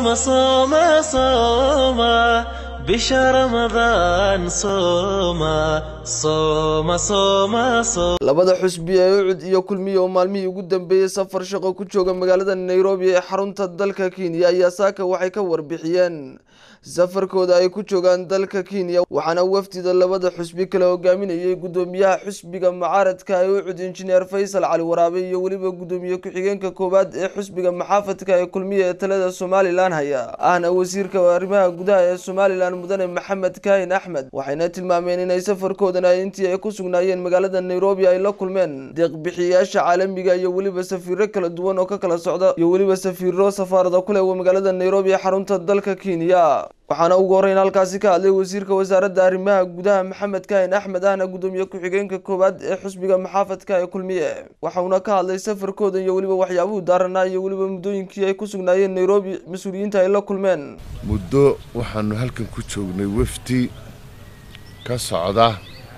صوم صوم صوم bisha ramadaan sooma sooma sooma sooma labada xusbi ee ucud iyo kulmiye oo maalmihii ugu dambeeyey safar shaqo ku jooga magaalada nairobi ee xarunta dalka kenya ayaa saaka waxay ka warbixiyeen safarkooda ay ku joogaan dalka kenya waxaana wafdida labada xusbi kale hogaaminayay gudoomiyaha xusbiga mucaaradka ee ucud injineer faysal cali waraabe iyo weliba gudoomiye ku-xigeenka koowaad ee xusbiga maxaafadka ee kulmiye ee talada somalilan haya ahna wasiirka arrimaha gudaha ee somalilan mudane maxamed kaahin axmed waxayna tilmaameen inay safarkoodan ay intii ay ku sugnaayeen magaalada nairobi ay la kulmeen deeqbixiyayaasha caalamiga iyo weliba safiiro kala duwan oo ka kala socda iyo weliba safiiro safaarada ku leh magaalada nairobi ee xarunta dalka kenya waxaana ugu horreyn halkaasi ka hadlay wasiirka wasaaradda arrimaha gudaha maxamed kaahin axmed ahna gudoomiye ku-xigeenka koowaad ee xusbiga maxaafadka ee kulmiye waxauna ka hadlay safarkooda iyo weliba waxyaabuhu daaranaa iyo weliba muddooyinkii ay ku sugnaayeen nairobi mas-uuliyiinta ay la kulmeen muddo waxaanu halkan ku joognay wafdi ka socda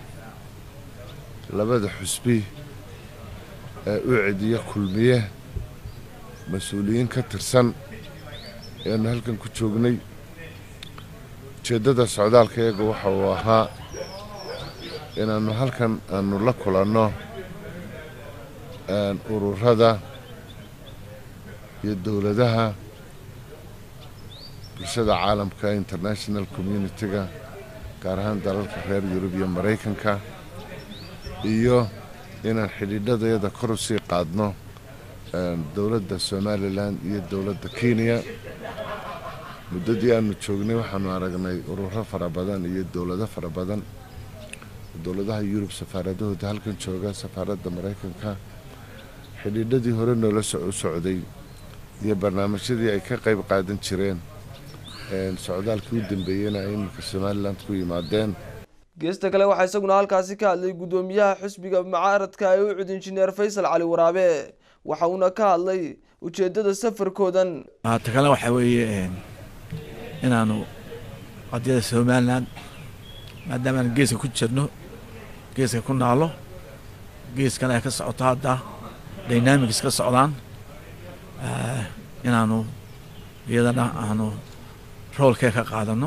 labada xusbi ee ucid iyo kulmiye mas-uuliyiin ka tirsan ayaanu halkan ku joognay ujeeddada socdaalka iyaga waxa uu ahaa inaannu halkan aanu la kulanno ururada iyo dowladaha bulshada caalamka international communitiga gaar ahaan dalalka reer yurub iyo maraykanka iyo inaan xidhiidhadayada kor u sii qaadno dowladda somalilan iyo dowladda kenya muddadii aanu joognay waxaanu aragnay ururo fara badan iyo dowlado fara badan dowladaha yurub safaaradahooda halkan jooga safaaradda maraykanka xidhiidhadii hore noola u socday iyo barnaamijyadii ay ka qayb qaadan jireen socdaalkii u dambeeyeyna ay iminka somalilan ku yimaadeen geesta kale waxaa isaguna halkaasi ka hadlay gudoomiyaha xusbiga mucaaradka ee ucud injineer faysal cali waraabe waxa uuna ka hadlay ujeedada safarkoodan ta kale waxaa weeye inaanu qadiyada somalilan maadaama aan geeska ku jirno geeska ku naalo geeskan ay ka socoto hadda dynamics ka socdaan inaanu iyadana aanu roolkee ka qaadano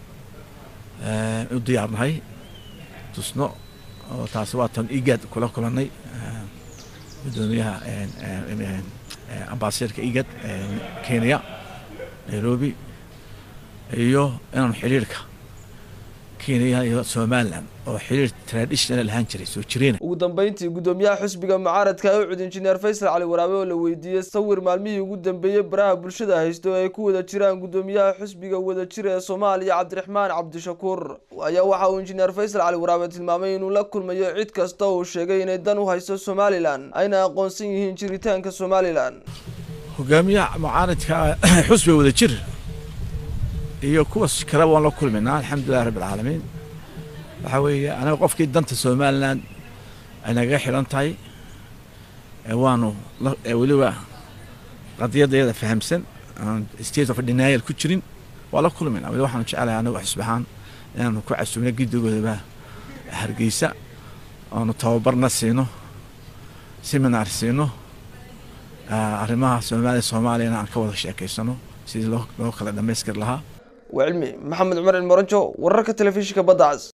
u diyaarnahay tusno oo taasi waa tan igad kula kulannay gudoomiyaha ambasadorka igad kenya nairobi iyo inaanu xidhiirka kenya iyo somalilan oo xidhiir traditional ahaan jiray soo jireen ugu dambeyntii gudoomiyaha xusbiga mucaaradka ee ucud injineer faysal cali waraabe oo la weydiiyey sawir maalmihii ugu dambeeyey baraha bulshada haysto oo ay ku wada jiraan gudoomiyaha xusbiga wadajir ee soomaaliya cabdiraxmaan cabdishakuur ayaa waxa uu injineer faysal cali waraabe tilmaamay inuu la kulmayo cid kasta uu sheegay inay dan u hayso somalilan ayna aqoonsan yihiin jiritaanka somalilan hogaamiyaha mucaaradka xusbiga wadajir iyo kuwa kale waan la kulmaynaa alxamdulilahi rabbi alcaalamiin waxaa weeye anaga qofkii danta somalilan ay nagaga xidhan tahay waanu weliba qadiyadayada fahamsan aan state of denial ku jirin waa la kulmayna weli waxaanu jecelahay anagu xisbahaan inaanu ku casumno giddigoodaba hargeysa oonu tababarna siino seminar siino arrimaha soomaaliya soomaaliyana aan ka wada sheekaysano sidii loo loo kala dhammaystiri lahaa waa cilmi maxamed cumar cilmoranjo wararka telefishinka badda cas